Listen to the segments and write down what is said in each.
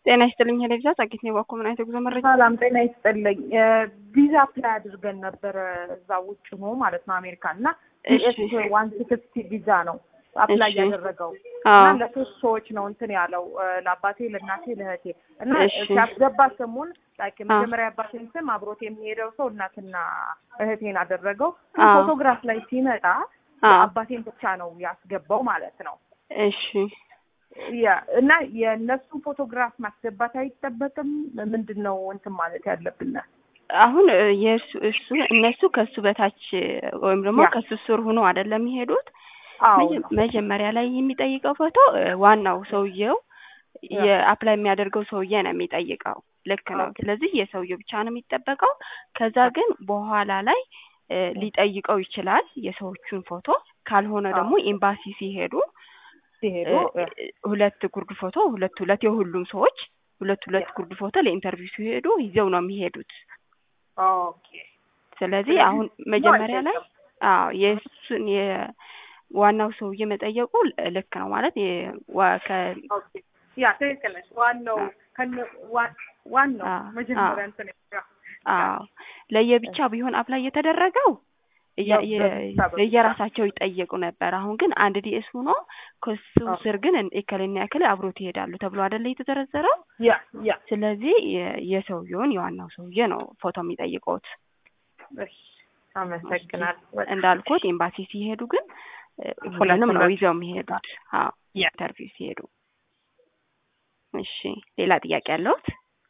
ጤና ይስጥልኝ ሄሌብዛ ጸጌት ነው ባኮ ምን አይነት ጉዞ መረጃ ሰላም ጤና ይስጥልኝ። ቪዛ አፕላይ አድርገን ነበረ እዛ ውጭ ሆኖ ማለት ነው አሜሪካን እና እሺ። ኤስ ዋን ሲክስቲ ቪዛ ነው አፕላይ እሺ። ያደረገው አዎ እና ለሶስት ሰዎች ነው እንትን ያለው ለአባቴ፣ ለእናቴ፣ ለእህቴ እና እሺ። ሲያስገባ ስሙን ላይክ የመጀመሪያ አባቴን ስም አብሮት የሚሄደው ሰው እናትና እህቴን አደረገው። ግን አዎ። ፎቶግራፍ ላይ ሲመጣ አዎ አባቴን ብቻ ነው ያስገባው ማለት ነው። እሺ ያ እና የእነሱን ፎቶግራፍ ማስገባት አይጠበቅም። ምንድን ነው እንትን ማለት ያለብን? አሁን እ፣ የእሱ እሱ እነሱ ከሱ በታች ወይም ደግሞ ያ። ከሱ ስር ሆኖ አይደለም የሚሄዱት አዎ መጀ- ነው። መጀመሪያ ላይ የሚጠይቀው ፎቶ እ፣ ዋናው ሰውየው ያ። የአፕላይ የሚያደርገው ሰውዬ ነው የሚጠይቀው። ልክ ነው። ኦኬ። ስለዚህ የሰውየው ብቻ ነው የሚጠበቀው። ከዛ ግን በኋላ ላይ እ፣ ሊጠይቀው ይችላል የሰዎቹን ፎቶ። ካልሆነ አዎ። ደግሞ ኤምባሲ ሲሄዱ ሲሄዱ እ፣ ሁለት ጉርድ ፎቶ ሁለት ሁለት የሁሉም ሰዎች ሁለት ሁለት ያ። ጉርድ ፎቶ ለኢንተርቪው ሲሄዱ ይዘው ነው የሚሄዱት። ኦኬ ስለዚህ ስለዚህ አሁን መጀመሪያ ላይ አይጠይቅም። አዎ የእሱን የዋናው ሰውዬ መጠየቁ ል- ልክ ነው ማለት የ- ዋ- ከ ኦኬ ያ ትክክል ነሽ። ዋናው አዎ። ከነ ዋ- ዋናው አዎ፣ መጀመሪያ አዎ። እንትን ያ አዎ ለየብቻ ቢሆን አፕላይ የተደረገው እያ- ያው የ- በብቻ በብቻ። የየራሳቸው ይጠየቁ ነበር። አሁን ግን አንድ ዲኤስ ሆኖ ከሱ አዎ። ስር ግን እከሌና እከሌ አብሮት ይሄዳሉ ተብሎ አይደለ የተዘረዘረው። ያ ያ ስለዚህ የ- የሰውየውን የዋናው ሰውዬ ነው ፎቶ የሚጠይቁት። እሺ አመሰግናለሁ። እንዳልኩት ኤምባሲ ሲሄዱ ግን እ፣ ሁለት ሁሉንም ነው ሁለት ይዘው የሚሄዱት። አዎ ያ ኢንተርቪው ሲሄዱ። እሺ ሌላ ጥያቄ ያለውት?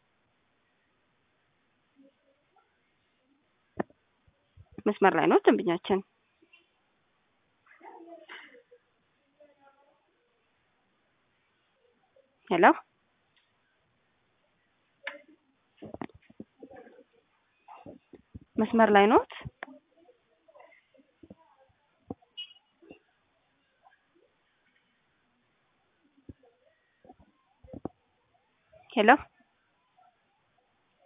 መስመር ላይ ነው ደንበኛችን። ሄሎ መስመር ላይ ኖት? ሄሎ